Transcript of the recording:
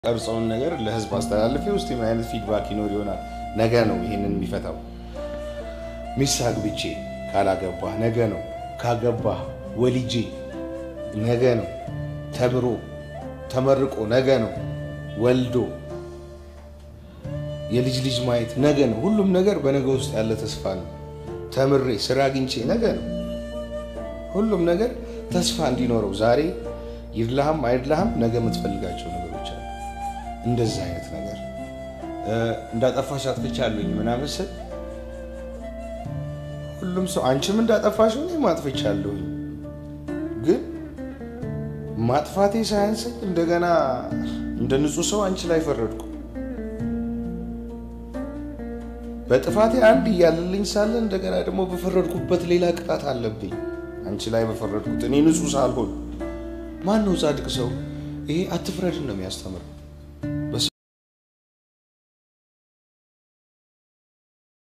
ቀርጸውን ነገር ለህዝብ አስተላልፌ ውስጥ ምን አይነት ፊድባክ ይኖር ይሆናል። ነገ ነው ይህንን የሚፈታው። ሚስት አግብቼ ካላገባህ ነገ ነው። ካገባህ ወልጄ ነገ ነው። ተምሮ ተመርቆ ነገ ነው። ወልዶ የልጅ ልጅ ማየት ነገ ነው። ሁሉም ነገር በነገ ውስጥ ያለ ተስፋ ነው። ተምሬ ስራ አግኝቼ ነገ ነው። ሁሉም ነገር ተስፋ እንዲኖረው ዛሬ ይድላህም አይድላህም ነገ የምትፈልጋቸው ነገሮች አሉ። እንደዚህ አይነት ነገር እንዳጠፋሽ አጥፍቻለሁኝ ምናምን ስል ሁሉም ሰው አንቺም እንዳጠፋሽ እኔም አጥፍቻለሁኝ፣ ግን ማጥፋቴ ሳያንሰኝ እንደገና እንደ ንጹህ ሰው አንቺ ላይ ፈረድኩ። በጥፋቴ አንድ እያለልኝ ሳለ እንደገና ደግሞ በፈረድኩበት ሌላ ቅጣት አለብኝ። አንቺ ላይ በፈረድኩት እኔ ንጹህ ሳልሆን ማን ነው ጻድቅ ሰው? ይሄ አትፍረድን ነው የሚያስተምረው።